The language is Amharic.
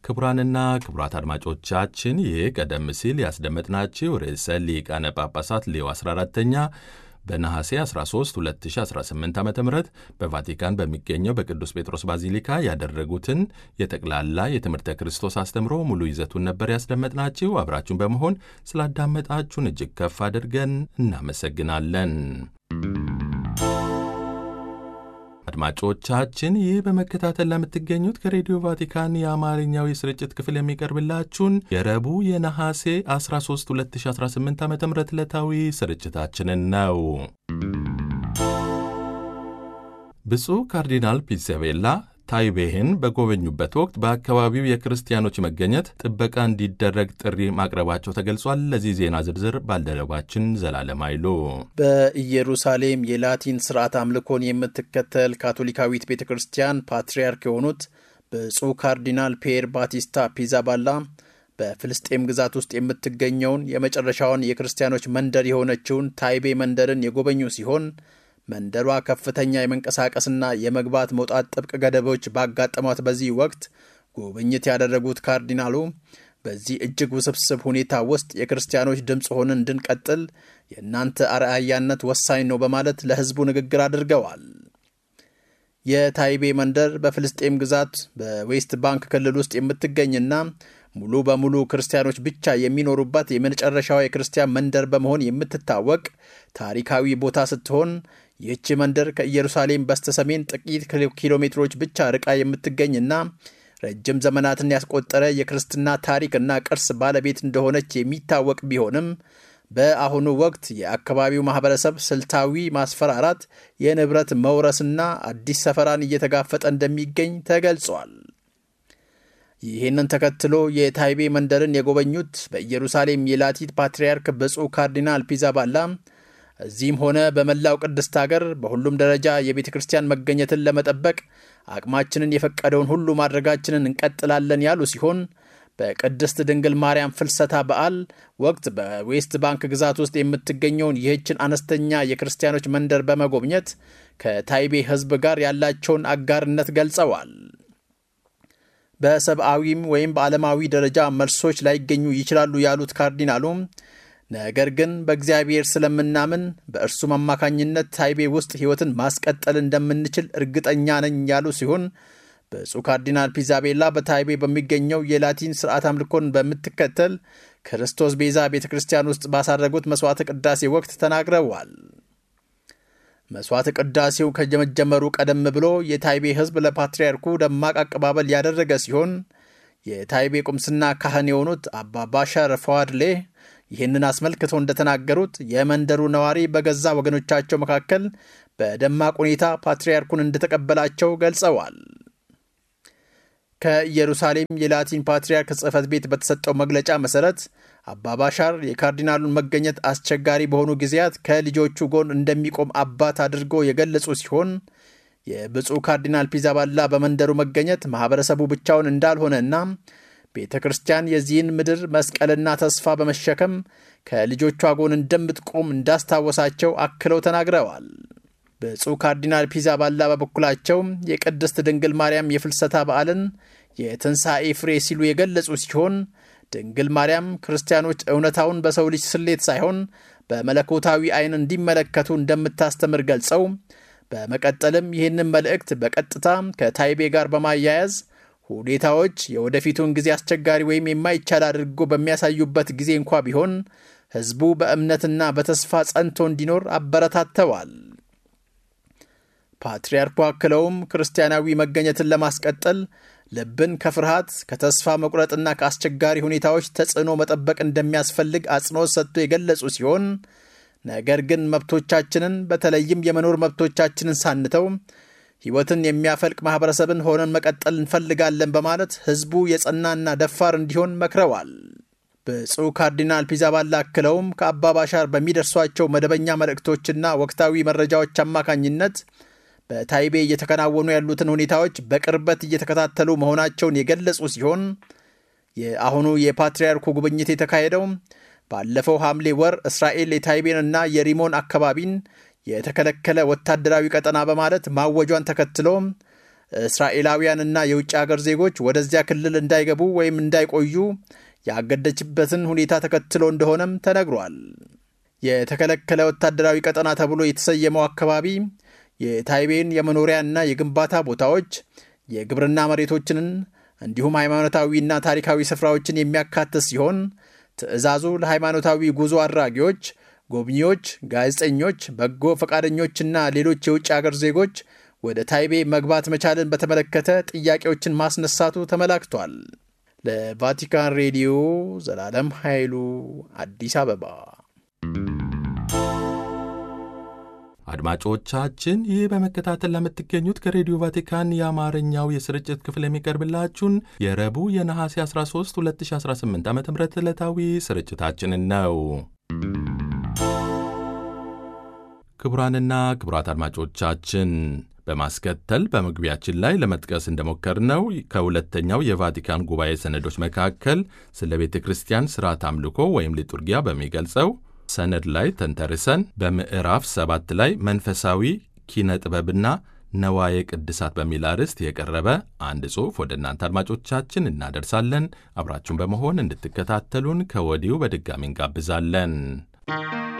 ክቡራንና ክቡራት አድማጮቻችን ይህ ቀደም ሲል ያስደመጥናችሁ ርዕሰ ሊቃነ ጳጳሳት ሌዮ 14ተኛ በነሐሴ 13 2018 ዓ ም በቫቲካን በሚገኘው በቅዱስ ጴጥሮስ ባዚሊካ ያደረጉትን የጠቅላላ የትምህርተ ክርስቶስ አስተምሮ ሙሉ ይዘቱን ነበር ያስደመጥናችሁ። አብራችሁን በመሆን ስላዳመጣችሁን እጅግ ከፍ አድርገን እናመሰግናለን። አድማጮቻችን ይህ በመከታተል ለምትገኙት ከሬዲዮ ቫቲካን የአማርኛው የስርጭት ክፍል የሚቀርብላችሁን የረቡዕ የነሐሴ 13 2018 ዓ ም ዕለታዊ ስርጭታችንን ነው። ብፁዕ ካርዲናል ፒሴቬላ ታይቤህን በጎበኙበት ወቅት በአካባቢው የክርስቲያኖች መገኘት ጥበቃ እንዲደረግ ጥሪ ማቅረባቸው ተገልጿል። ለዚህ ዜና ዝርዝር ባልደረባችን ዘላለም አይሉ። በኢየሩሳሌም የላቲን ስርዓት አምልኮን የምትከተል ካቶሊካዊት ቤተ ክርስቲያን ፓትርያርክ የሆኑት ብፁዕ ካርዲናል ፒየር ባቲስታ ፒዛባላ በፍልስጤም ግዛት ውስጥ የምትገኘውን የመጨረሻውን የክርስቲያኖች መንደር የሆነችውን ታይቤ መንደርን የጎበኙ ሲሆን መንደሯ ከፍተኛ የመንቀሳቀስና የመግባት መውጣት ጥብቅ ገደቦች ባጋጠሟት በዚህ ወቅት ጉብኝት ያደረጉት ካርዲናሉ በዚህ እጅግ ውስብስብ ሁኔታ ውስጥ የክርስቲያኖች ድምፅ ሆነን እንድንቀጥል የእናንተ አርአያነት ወሳኝ ነው በማለት ለሕዝቡ ንግግር አድርገዋል። የታይቤ መንደር በፍልስጤም ግዛት በዌስት ባንክ ክልል ውስጥ የምትገኝና ሙሉ በሙሉ ክርስቲያኖች ብቻ የሚኖሩባት የመጨረሻዋ የክርስቲያን መንደር በመሆን የምትታወቅ ታሪካዊ ቦታ ስትሆን ይህች መንደር ከኢየሩሳሌም በስተሰሜን ጥቂት ኪሎ ሜትሮች ብቻ ርቃ የምትገኝና ረጅም ዘመናትን ያስቆጠረ የክርስትና ታሪክና ቅርስ ባለቤት እንደሆነች የሚታወቅ ቢሆንም በአሁኑ ወቅት የአካባቢው ማህበረሰብ ስልታዊ ማስፈራራት፣ የንብረት መውረስና አዲስ ሰፈራን እየተጋፈጠ እንደሚገኝ ተገልጿል። ይህንን ተከትሎ የታይቤ መንደርን የጎበኙት በኢየሩሳሌም የላቲን ፓትርያርክ ብፁዕ ካርዲናል ፒዛባላ እዚህም ሆነ በመላው ቅድስት አገር በሁሉም ደረጃ የቤተ ክርስቲያን መገኘትን ለመጠበቅ አቅማችንን የፈቀደውን ሁሉ ማድረጋችንን እንቀጥላለን ያሉ ሲሆን በቅድስት ድንግል ማርያም ፍልሰታ በዓል ወቅት በዌስት ባንክ ግዛት ውስጥ የምትገኘውን ይህችን አነስተኛ የክርስቲያኖች መንደር በመጎብኘት ከታይቤ ሕዝብ ጋር ያላቸውን አጋርነት ገልጸዋል። በሰብአዊም ወይም በዓለማዊ ደረጃ መልሶች ላይገኙ ይችላሉ ያሉት ካርዲናሉም ነገር ግን በእግዚአብሔር ስለምናምን በእርሱም አማካኝነት ታይቤ ውስጥ ሕይወትን ማስቀጠል እንደምንችል እርግጠኛ ነኝ ያሉ ሲሆን ብፁዕ ካርዲናል ፒዛቤላ በታይቤ በሚገኘው የላቲን ስርዓት አምልኮን በምትከተል ክርስቶስ ቤዛ ቤተ ክርስቲያን ውስጥ ባሳረጉት መሥዋዕተ ቅዳሴ ወቅት ተናግረዋል። መሥዋዕተ ቅዳሴው ከመጀመሩ ቀደም ብሎ የታይቤ ሕዝብ ለፓትርያርኩ ደማቅ አቀባበል ያደረገ ሲሆን የታይቤ ቁምስና ካህን የሆኑት አባ ባሻር ፈዋድሌ ይህንን አስመልክተው እንደተናገሩት የመንደሩ ነዋሪ በገዛ ወገኖቻቸው መካከል በደማቅ ሁኔታ ፓትርያርኩን እንደተቀበላቸው ገልጸዋል። ከኢየሩሳሌም የላቲን ፓትርያርክ ጽሕፈት ቤት በተሰጠው መግለጫ መሠረት አባባሻር የካርዲናሉን መገኘት አስቸጋሪ በሆኑ ጊዜያት ከልጆቹ ጎን እንደሚቆም አባት አድርጎ የገለጹ ሲሆን የብፁዕ ካርዲናል ፒዛባላ በመንደሩ መገኘት ማኅበረሰቡ ብቻውን እንዳልሆነና ቤተ ክርስቲያን የዚህን ምድር መስቀልና ተስፋ በመሸከም ከልጆቿ ጎን እንደምትቆም እንዳስታወሳቸው አክለው ተናግረዋል። ብፁዕ ካርዲናል ፒዛባላ በበኩላቸው የቅድስት ድንግል ማርያም የፍልሰታ በዓልን የትንሣኤ ፍሬ ሲሉ የገለጹ ሲሆን ድንግል ማርያም ክርስቲያኖች እውነታውን በሰው ልጅ ስሌት ሳይሆን በመለኮታዊ ዓይን እንዲመለከቱ እንደምታስተምር ገልጸው በመቀጠልም ይህንን መልእክት በቀጥታ ከታይቤ ጋር በማያያዝ ሁኔታዎች የወደፊቱን ጊዜ አስቸጋሪ ወይም የማይቻል አድርጎ በሚያሳዩበት ጊዜ እንኳ ቢሆን ሕዝቡ በእምነትና በተስፋ ጸንቶ እንዲኖር አበረታተዋል። ፓትርያርኩ አክለውም ክርስቲያናዊ መገኘትን ለማስቀጠል ልብን ከፍርሃት ከተስፋ መቁረጥና ከአስቸጋሪ ሁኔታዎች ተጽዕኖ መጠበቅ እንደሚያስፈልግ አጽንኦት ሰጥቶ የገለጹ ሲሆን ነገር ግን መብቶቻችንን በተለይም የመኖር መብቶቻችንን ሳንተው ሕይወትን የሚያፈልቅ ማኅበረሰብን ሆነን መቀጠል እንፈልጋለን በማለት ሕዝቡ የጸናና ደፋር እንዲሆን መክረዋል። ብፁዕ ካርዲናል ፒዛባላ አክለውም ከአባባሻር በሚደርሷቸው መደበኛ መልእክቶችና ወቅታዊ መረጃዎች አማካኝነት በታይቤ እየተከናወኑ ያሉትን ሁኔታዎች በቅርበት እየተከታተሉ መሆናቸውን የገለጹ ሲሆን የአሁኑ የፓትርያርኩ ጉብኝት የተካሄደው ባለፈው ሐምሌ ወር እስራኤል የታይቤንና የሪሞን አካባቢን የተከለከለ ወታደራዊ ቀጠና በማለት ማወጇን ተከትሎ እስራኤላውያንና የውጭ አገር ዜጎች ወደዚያ ክልል እንዳይገቡ ወይም እንዳይቆዩ ያገደችበትን ሁኔታ ተከትሎ እንደሆነም ተነግሯል። የተከለከለ ወታደራዊ ቀጠና ተብሎ የተሰየመው አካባቢ የታይቤን የመኖሪያና የግንባታ ቦታዎች፣ የግብርና መሬቶችን እንዲሁም ሃይማኖታዊና ታሪካዊ ስፍራዎችን የሚያካትት ሲሆን ትዕዛዙ ለሃይማኖታዊ ጉዞ አድራጊዎች፣ ጎብኚዎች፣ ጋዜጠኞች፣ በጎ ፈቃደኞችና ሌሎች የውጭ አገር ዜጎች ወደ ታይቤ መግባት መቻልን በተመለከተ ጥያቄዎችን ማስነሳቱ ተመላክቷል። ለቫቲካን ሬዲዮ ዘላለም ኃይሉ አዲስ አበባ። አድማጮቻችን ይህ በመከታተል ለምትገኙት ከሬዲዮ ቫቲካን የአማርኛው የስርጭት ክፍል የሚቀርብላችሁን የረቡዕ የነሐሴ 13 2018 ዓ ም ዕለታዊ ስርጭታችንን ነው። ክቡራንና ክቡራት አድማጮቻችን በማስከተል በመግቢያችን ላይ ለመጥቀስ እንደሞከርነው ከሁለተኛው የቫቲካን ጉባኤ ሰነዶች መካከል ስለ ቤተ ክርስቲያን ሥርዓት አምልኮ ወይም ሊጡርጊያ በሚገልጸው ሰነድ ላይ ተንተርሰን በምዕራፍ ሰባት ላይ መንፈሳዊ ኪነ ጥበብና ነዋየ ቅድሳት በሚል አርዕስት የቀረበ አንድ ጽሑፍ ወደ እናንተ አድማጮቻችን እናደርሳለን። አብራችሁን በመሆን እንድትከታተሉን ከወዲሁ በድጋሚ እንጋብዛለን።